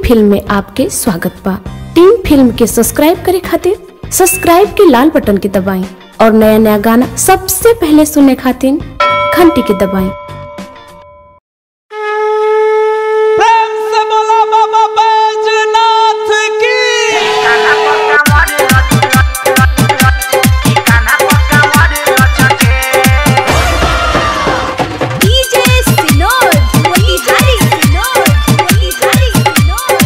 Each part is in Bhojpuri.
फिल्म में आपके स्वागत बा टीम फिल्म के सब्सक्राइब करे खातिर सब्सक्राइब के लाल बटन के दबाएं और नया नया गाना सबसे पहले सुनने खातिर घंटी के दबाएं प्रेम से बोला बाबा बैजनाथ की DJ Sinod, Motihari Sinod, Motihari Sinod,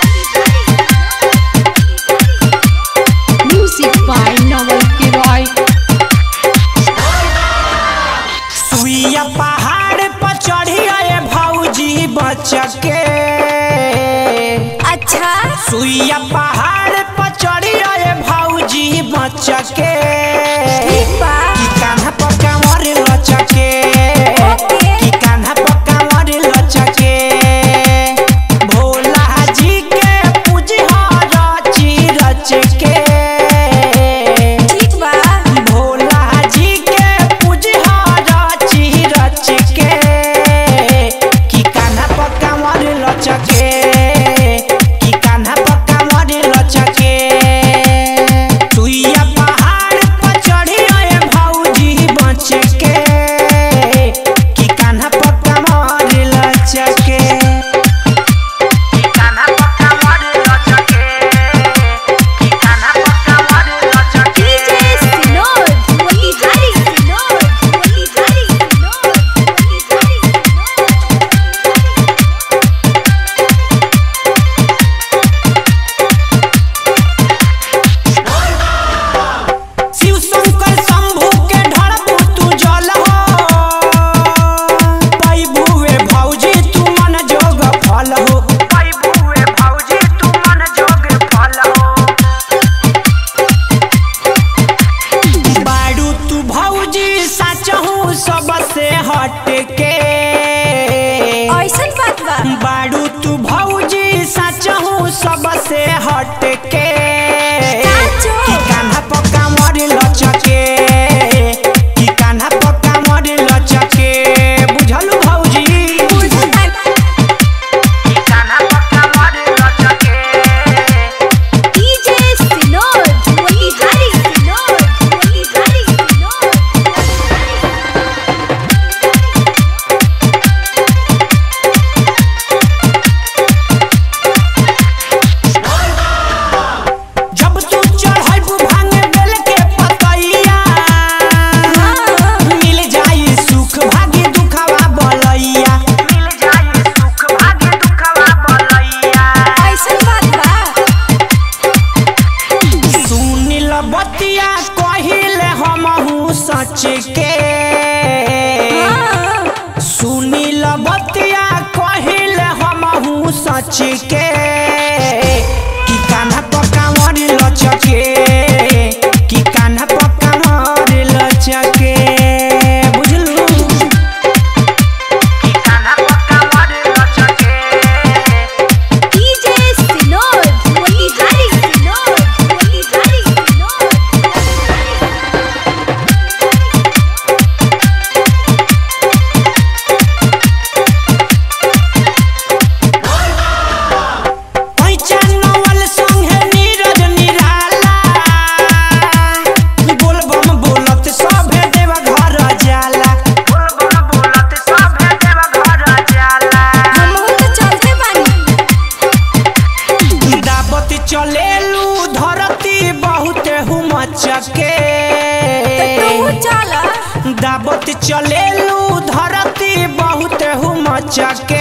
Music by Noel Kiroy. सुइया पहाड़ पर चढ़ी आए भौजी बचके अच्छा सुइया पहाड़ पर चढ़ी आए भौजी बचके ठीक बा की कान्हा पर कांवर लचके ओके। की कान्हा पर कांवर लचके भोला जी के पूजी रची रचके ठीक बा भोला जी के पूजहा रची रच के की कान्हा पर कांवर लचके की कान्हा पर कांवर लचके सुइया पहाड़ पर चढ़ी आए भौजी बच के की कान्हा पर कांवर लचके की कान्हा पर कांवर लचके की कान्हा पर कांवर लचके DJ Sinod, Motihari Sinod, Motihari Sinod, Motihari Sinod. Shiv Shankar Shambhu के ढड़बू तू जल हो पैबुए भौजी तू मन जोग फल हो पैबुए भौजी तू मन जोग फल हो बाड़ू तू भौजी सचहू सबसे हट के ऐसन बात बा बाड़ू तू भौजी सचहू सबसे हट के साचो। की कान्हा पक्का मर लचके की कान्हा पक्का मर लचके बुझलू भौजी बुझता की कान्हा पक्का मर लचके DJ Sinod, Motihari Sinod, Motihari Sinod. जब तू चढ़ैबू भांगे बेल के पतैया मिल जाई सुख भागी दुखवा बलैया मिल जाई सुख भागी दुखवा बलैया ऐसन बात बा सुनिल बतिया कहिले हमहू सच के सुनिल बतिया कहिले हमहू सच के की कान्हा पकावर लचके की कान्हा पकावर लचके बुझलू की कान्हा पकावर लचके DJ Sinod, Motihari Sinod, Motihari Sinod. पैचा नवल संगे नीरज निराला बोलबम बोलत सभे देव घर जाला बोलबम बोलत सभे देव घर जाला हमहू तो चलते बानी दावत चलेलू धरती बहुत हुमचके तू चला दावत चलेलू धरती बहुत हुमचके